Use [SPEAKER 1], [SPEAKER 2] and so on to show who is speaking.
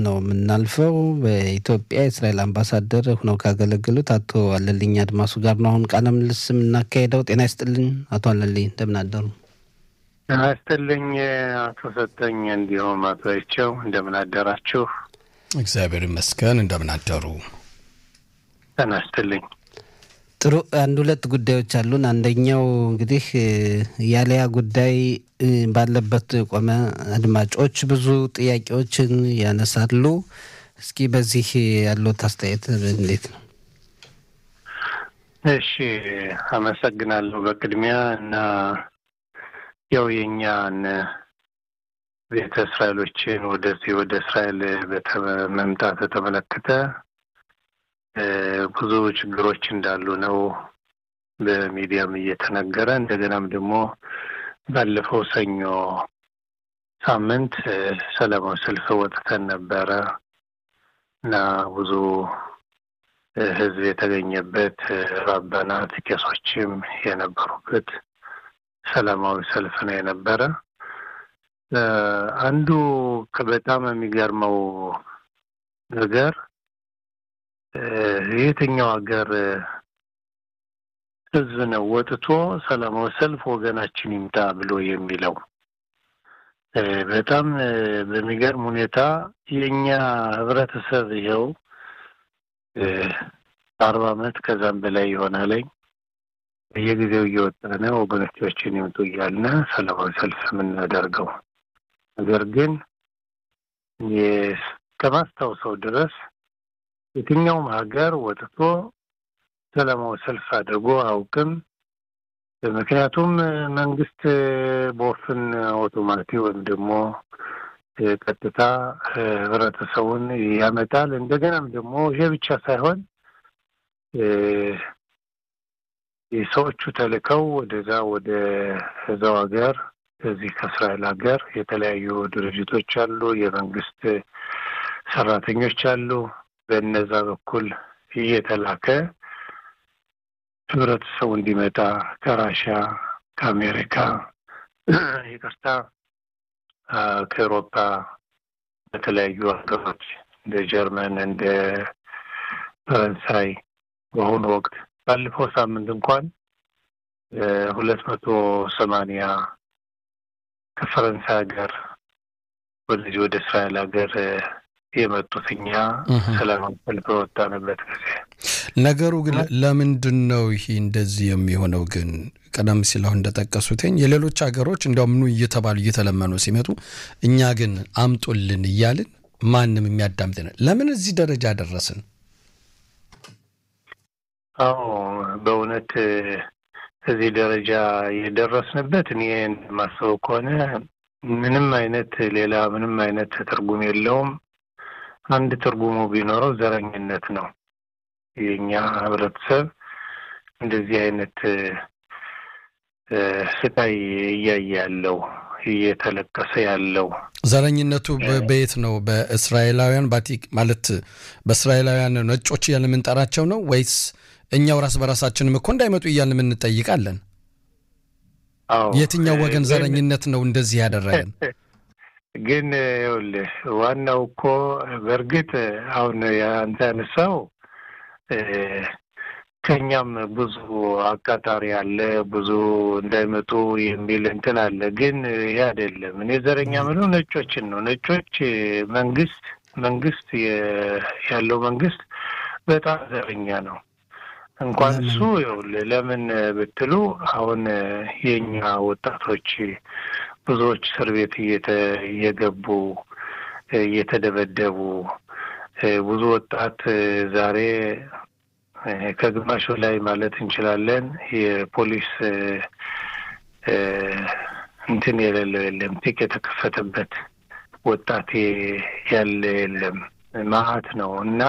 [SPEAKER 1] ነው የምናልፈው። በኢትዮጵያ የእስራኤል አምባሳደር ሆነው ካገለገሉት አቶ አለልኝ አድማሱ ጋር ነው አሁን ቃለ ምልልስ የምናካሄደው። ጤና ይስጥልኝ አቶ አለልኝ፣ እንደምን አደሩ?
[SPEAKER 2] ጤና ይስጥልኝ አቶ ሰጠኝ፣ እንዲሁም አቶ አይቸው እንደምን አደራችሁ?
[SPEAKER 3] እግዚአብሔር ይመስገን። እንደምን አደሩ?
[SPEAKER 2] ጤና ይስጥልኝ።
[SPEAKER 1] ጥሩ አንድ ሁለት ጉዳዮች አሉን። አንደኛው እንግዲህ ያለያ ጉዳይ ባለበት ቆመ። አድማጮች ብዙ ጥያቄዎችን ያነሳሉ። እስኪ በዚህ ያሉት አስተያየት እንዴት ነው?
[SPEAKER 2] እሺ፣ አመሰግናለሁ በቅድሚያ እና ያው የእኛን ቤተ እስራኤሎችን ወደዚህ ወደ እስራኤል መምጣት በተመለከተ ብዙ ችግሮች እንዳሉ ነው በሚዲያም እየተነገረ እንደገናም ደግሞ ባለፈው ሰኞ ሳምንት ሰላማዊ ሰልፍ ወጥተን ነበረ እና ብዙ ሕዝብ የተገኘበት ራባናት ቄሶችም የነበሩበት ሰላማዊ ሰልፍ ነው የነበረ። አንዱ በጣም የሚገርመው ነገር የትኛው ሀገር ህዝብ ነው ወጥቶ ሰላማዊ ሰልፍ ወገናችን ይምጣ ብሎ የሚለው? በጣም በሚገርም ሁኔታ የእኛ ህብረተሰብ ይኸው አርባ ዓመት ከዛም በላይ ይሆናለኝ በየጊዜው እየወጣነ ወገኖቻችን ይምጡ እያልነ ሰላማዊ ሰልፍ የምናደርገው ነገር ግን ከማስታውሰው ድረስ የትኛውም ሀገር ወጥቶ ሰላማዊ ሰልፍ አድርጎ አያውቅም። ምክንያቱም መንግስት በወፍን አውቶማቲክ ወይም ደግሞ ቀጥታ ህብረተሰቡን ያመጣል። እንደገናም ደግሞ ይሄ ብቻ ሳይሆን የሰዎቹ ተልከው ወደዛ ወደ እዛው ሀገር እዚህ ከእስራኤል ሀገር የተለያዩ ድርጅቶች አሉ፣ የመንግስት ሰራተኞች አሉ። በእነዛ በኩል እየተላከ ህብረተሰቡ እንዲመጣ ከራሻ፣ ከአሜሪካ፣ ይቅርታ ከኤሮፓ በተለያዩ ሀገሮች እንደ ጀርመን፣ እንደ ፈረንሳይ በአሁኑ ወቅት ባለፈው ሳምንት እንኳን ሁለት መቶ ሰማንያ ከፈረንሳይ ሀገር ወደዚህ ወደ እስራኤል ሀገር የመጡት እኛ ሰላማዊ ሰልፍ በወጣንበት ጊዜ
[SPEAKER 3] ነገሩ ግን ለምንድን ነው ይሄ እንደዚህ የሚሆነው? ግን ቀደም ሲል አሁን እንደጠቀሱትኝ የሌሎች ሀገሮች እንዲያውም ኑ እየተባሉ እየተለመኑ ሲመጡ እኛ ግን አምጡልን እያልን ማንም የሚያዳምጥን ለምን እዚህ ደረጃ ደረስን?
[SPEAKER 2] አዎ በእውነት እዚህ ደረጃ የደረስንበት እኔ እንደማስበው ከሆነ ምንም አይነት ሌላ ምንም አይነት ትርጉም የለውም። አንድ ትርጉሙ ቢኖረው ዘረኝነት ነው። የኛ ህብረተሰብ እንደዚህ አይነት ስቃይ እያየ ያለው እየተለቀሰ ያለው
[SPEAKER 3] ዘረኝነቱ በየት ነው? በእስራኤላውያን ባቲክ ማለት በእስራኤላውያን ነጮች እያልን የምንጠራቸው ነው ወይስ እኛው ራስ በራሳችንም እኮ እንዳይመጡ እያልን የምንጠይቃለን? የትኛው ወገን ዘረኝነት ነው እንደዚህ ያደረገን?
[SPEAKER 2] ግን ይኸውልህ ዋናው እኮ በእርግጥ አሁን አንተ ያነሳው ከኛም ብዙ አቃጣሪ አለ፣ ብዙ እንዳይመጡ የሚል እንትን አለ። ግን ይህ አይደለም። እኔ ዘረኛ ምለው ነጮችን ነው። ነጮች መንግስት መንግስት ያለው መንግስት በጣም ዘረኛ ነው። እንኳን እሱ ይኸውልህ ለምን ብትሉ አሁን የኛ ወጣቶች ብዙዎች እስር ቤት እየገቡ እየተደበደቡ ብዙ ወጣት ዛሬ ከግማሹ ላይ ማለት እንችላለን የፖሊስ እንትን የሌለው የለም። ቲክ የተከፈተበት ወጣት ያለ የለም። መዓት ነው እና